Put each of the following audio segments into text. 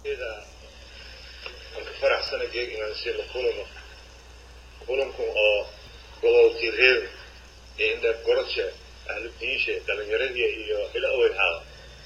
ida aan ka faraxsana geeg inaan siina kulano kulankan oo gobolkii reer ee indheer goroshe ahlu diishe dhalinyaradii iyo ila owenhaada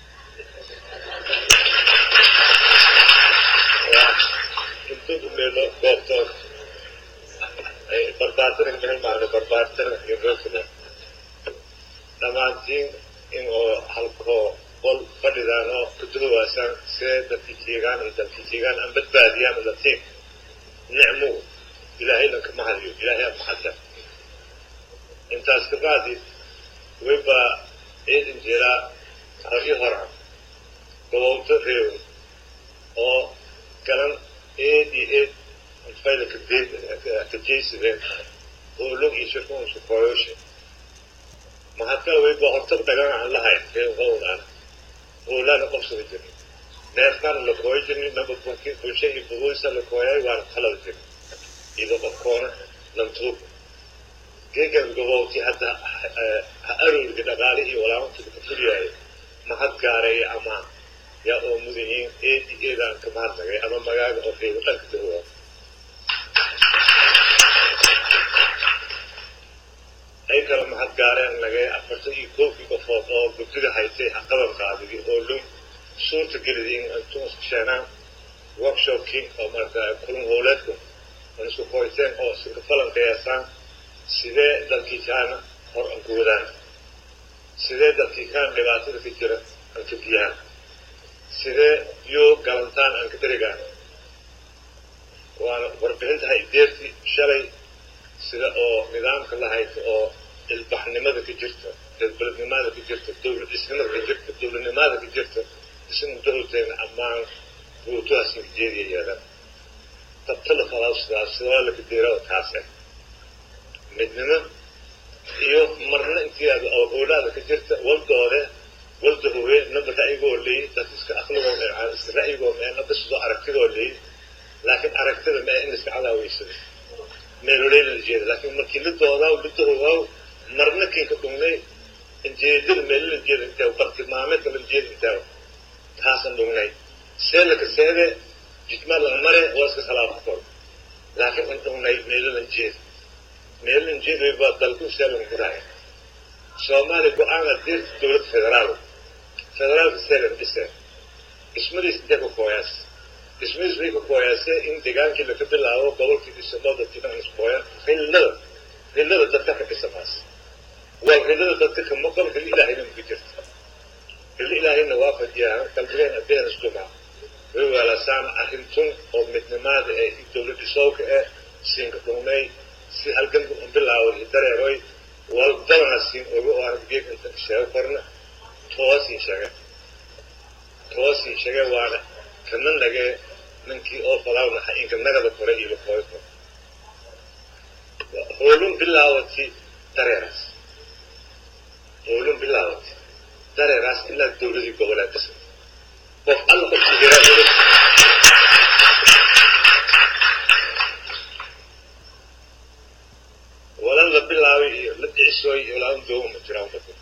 intudu meelo goobtood ay barbaartana meel maarne barbaartana iyo reerkana dhammaantiin in oo halkoo qol fadhidaan oo kuduhawaasaan see dadkii jeegaan iyo dadkii jeegaan aan badbaadiyaan latiin nicmu ilaahayna kama hadiyo ilaahay aan maxadsan intaas ka bacdi wayba ciidan jiraa ragi hora gobowto reew oo galan eed iyo eed fayda kajeysideen oo log iyo shirkuunsu koyoshe mahadkala wayba hortag dhagan aan lahayn reew qowdaan oolaana qobsada jirin neefkaana la kooyo jirin naba bulsha iyo bugoysa la kooyay waana qalada jirin ido qofkoona lantuub geegan gobowti hadda ha aroorga dhaqaale iyo walaamantida ka fuliyaayo mahad gaareeya ama yaa oo mudayiin eedi eedaan ka mahadnagay ama magaaga oo reebo dhanka dahowa ay kala mahad gaareen nagay afartan iyo koofkii qofood oo guddiga haytay qaban qaadigi oo lun suurta gelida in intuu isku sheenaan workshopkii oo marata kulun howleedku aan isku qoyteen oo isinka falan qiyaasaan sidee dalkii kaana hor aan ku wadaan sidee dalkii kaan dhibaatada ka jira aan ka biyaan sidee yoo galantaan aan ka darigaan waana warbixinta haydeertii shalay sida oo nidaamka la hayto oo ilbaxnimada ka jirta dalbelednimada ka jirta dowlad dhisnimada ka jirta dowladnimada ka jirta isna dowladeena ammaan buutuhaasna jeediya yeelan tabtala falaaw sidaas sidaa la kadeerada taas ah midnimo iyo marna intii aad oolaada ka jirta waldoode walda howe naba ra'yigoo leeyi dad iska aqligoo iska ra'yigoo mee naba sidoo aragtidoo leeyi laakiin aragtida mee in iska cadaaweysada meeloleyna la jeeda laakiin markii la doodaa la dahowaaw marna kinka dhugnay injeedada meelala jeeda intee bartilmaameedka la jeeda intee taasan dhugnay seelaka seede jidmaa laga mare waa iska salaama kor laakiin in dhugnay meelalan jeeda meelalan jeeda baa dalku seelan guraaya soomaaliya go-aana dirta dowladda federaal federaalka seelan dhise dhismadiis intee ka kooyaas dhismadiis way ka kooyaasee in degaankii laga bilaabo gobolkii dhisanoo dadkii dhan iskooya xillada xillada dadka ka dhisamaas waa xillada dadka ka maqal xilli ilaahayna maka jirta xilli ilaahayna waa fadhiyaa qalbigeen addeen isdhumaa way waalasaan arrintun oo midnimaada ee dowlad dhisowka ee siinka dhumnay si halganka un bilaaway dareeroy waldabana siin ogo oo araggeeg inta sheego korna toosii sheege toosii sheege waana kana nagee ninkii oo falaawna inka nagada kore iyo lakooyo kore hoolun bilaawati dareeraas hoolun bilaawati dareeraas ilaa dowladii goboleed dhisan qof alla qofkii hiraa wala la bilaabay iyo la dhicisooy iyo laan doomu ma jiraan dadka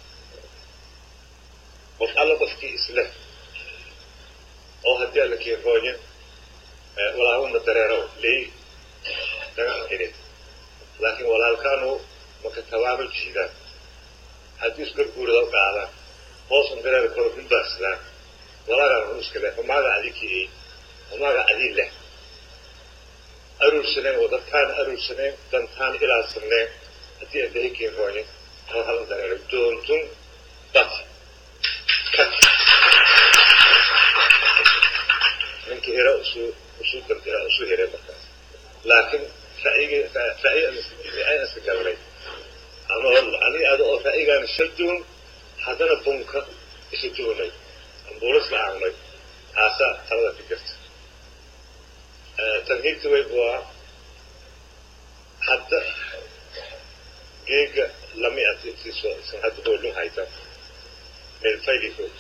qof alla qofkii isle oo haddii alla kiiroonya walaahuma dareerow leey dagaan xidhin laakiin walaalkaanu maka tabaano jiidaan haddii isgarguurada u qaadaan hoosan dareer koro hunbaasdaan walaagaan hunuska leh humaaga adikii humaaga adii leh aruursaneen oo dadkaan aruursaneen dantaan ilaalsaneen haddii abahi kiiroonya hal halan dareero doontun bat kat ninkii hira usuu usuu dardira usuu hiray markaas laakiin ra'yigi ra'yi aan iska galnay ama ani ada oo ra'yigaan shal duun haddana bunka isu duunay ambuulas la aangnay taasaa talada ka jirta tanhiigta way waa hadda geega lami adsiiso isan hadda hoolun hayta meel fayli food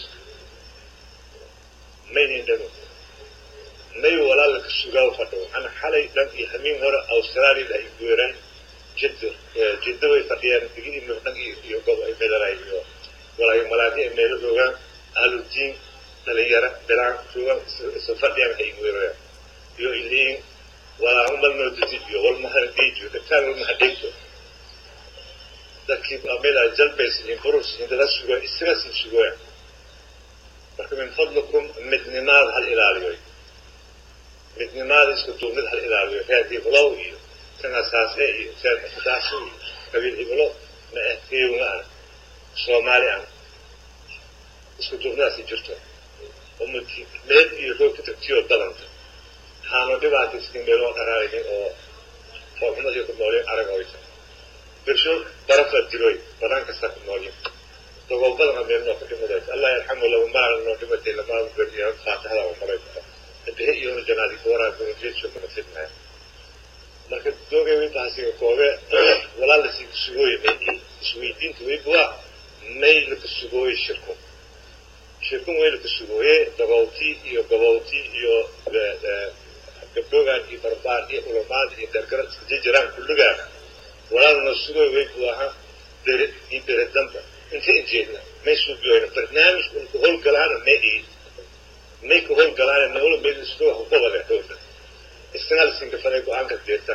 maynin dhano may walaalaka sugaa fadho ana xalay dhan iyo hamiin hore australia ay guuraan jidda jidda way fadhiyaan digidii dhan iyo gob ay meelaray iyo walaayo malaadi ay meelo joogaan ahludiin dhalinyaro bilaan joogan isa fadhiyaan waxay weerarayaan iyo iliin walaa umal noo dejiyo wal mahadhiijo dadkaan wal mahadhiijo dadkii amida jalbays iyo burus iyo dada sugo isaga sii sugoya marka min fadlikum midnimaada hal ilaaliyo midnimaada isku duubnid hal ilaaliyo reer hiblow iyo kan asaase iyo reer xisaasu iyo qabiil hiblo ma ah kiyowna ah soomaali ah isku duubnidaasi jirto ummadkii meed iyo roog ka tagtiyoo dalanta waxaanu dhibaata iskin meeloo dharaaraynin oo foolxumadii ku noolin arag oy tahay birsho barafa diroy badan kasta ku noolin dogobadana meelnoo ka dhimadayt allah yarxamu lahu maala noo dhimatay lamaadu beriya faatixada oo maray bihi iyo janaadi kuwaraa kunajeedsho kana fidmaya marka doogay intaasiga koobe walaal la sii sugooye may isweydiinta weybuwa may laka sugooye shirku shirkun way laka sugooye dabawti iyo gabawti iyo gabdhoogaan iyo barbaar iyo ulamaad iyo gargara iska jijiraan kulligaan walaalna sugooy weybuwaha bere iyo bere damba inta injeedna may suubiyoyna barnaamij ulka howlgalaana may ii may ka howlgalaana nawla meydisoo hukubade howla isnaal sinkafaday go-aanka deerta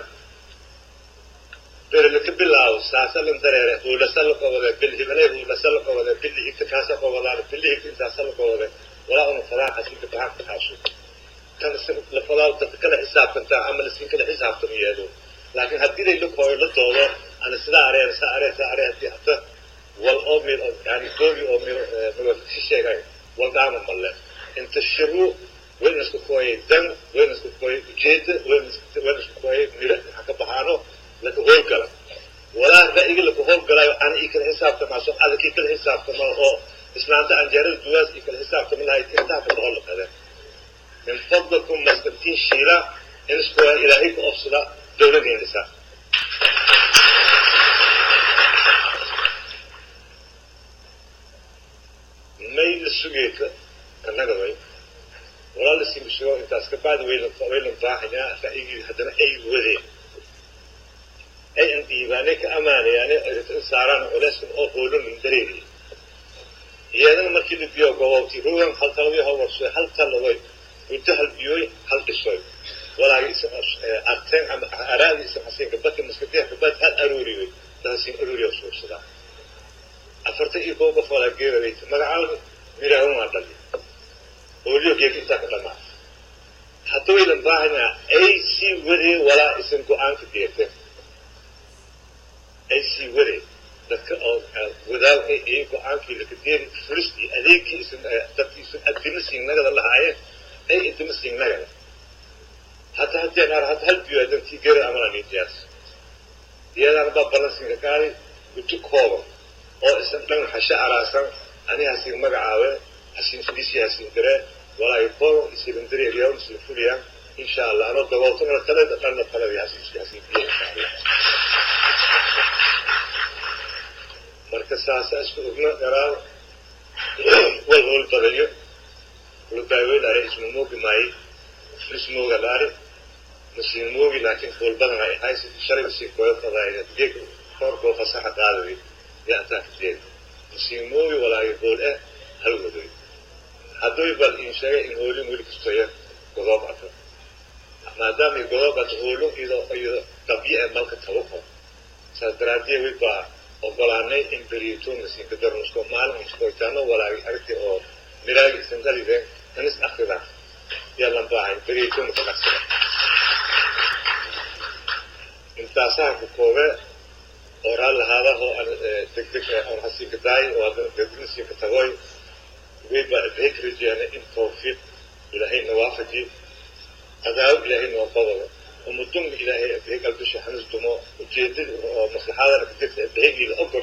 bere laka bilaabo saasa lan dareere huulasa la qobade bilhibale huulasa la qobade bili higta kaasa qobadaan bili higta intaasa la qobade walaa una fadaa xasinka baxaan ka xaaso kan la fadaa dadka kala xisaabtantaa ama lasin kala xisaabtama yeedo laakiin haddii lay la kooyo la doodo ana sidaa areen saa aree saa aree haddii hata wal oo mil yani doogi oo mil milwafisi sheegay wal dhaama malle inta shiru wayna isku kooyay dan wayna isku kooyay ujeeda wayna isku kooyay miro waxa ka baxaano laka howlgala walaa ra'yiga laka howlgalayo ana ii kala xisaabtamaaso adakii kala xisaabtama oo islaanta anjeerada duwaas ii kala xisaabtama lahayd intaa ka boqol laqade min fadlikum maskantiin shiila in isku ilaahay ka ofsada dowladeen dhisaa mayla sugeeka annaga way walaa la sii sugo intaas ka bacdi wayla waylan baaxayaa ra'yigii haddana ay wadeen ay an dhiibaanay ka amaanayaane saaraan culeyskan oo hoolon dareeri iyadana markii la biyo gobowti rugan hal talabyo hal warsoy hal taladoy muddo hal biyoy hal dhisoy walaagi isa arteen ama araadi isa xasiinka badka maskadeexka bad hal aruuriyoy daasiin aruuriyo suursadaa afarta iyo koob qof walaa geeraraysa magacaaga miraahan waa dhali hooliyo geeg intaa ka dhamaa hadda waylan baahanyaa ay sii wadeen walaa isan go-aanka deerteen ay sii wadeen dadka oo wadaal iyo go-aankii lakadeeri furistii adeegkii isan dadkii isan adima siignagada lahaayeen ay adima siignagada hadda haddii naar hadda hal biyo dantii geera amala niitiyaas iyadaana baa balansinka qaaday gudo kooban oo isan dhan hashe araasan ani hasiin magacaawe hasiin fidisi hasiin diree walaahi koobo isirin dareeriyaa isla fuliyaan insha allah anoo dabooltana talada dhanna taladi hasiin hasiin biya insha allah marka saasa isku ogna garaan wal hool badayo lubaawe laare isma moogi maaye ismooga laare masiin moogi laakiin hool badan ay ahay shalay sii kooyo fadaaya geeg koorkoo fasaxa qaadayo يأتى كتير مسيموي ولا يقول إيه هل ودوي هدو يبال إن شاء إن هولي مولي كستوية قضاب عطا ما دام يقضاب عطا إذا إذا طبيعة ملك توقع سادراتي ويبا وقلاني إن بريتون نسين كدر نسكو مال نسكو يتانو ولا يأرتي أو مراجي سنتالي ذي نس أخذا يلا نباعي بريتون فنكسر انتاسا كوكوه oraa lahaadaho degdeg aan hasiinka daay oo haddana dedinasiinka tagoy wayba adheeg rajeena in tawfiiq ilaahay nawaafaji adaawad ilaahay noo qabado umudunga ilaahay adheeg albisha hanis dumo ujeedada oo maslaxadana ka jirta adheegiila og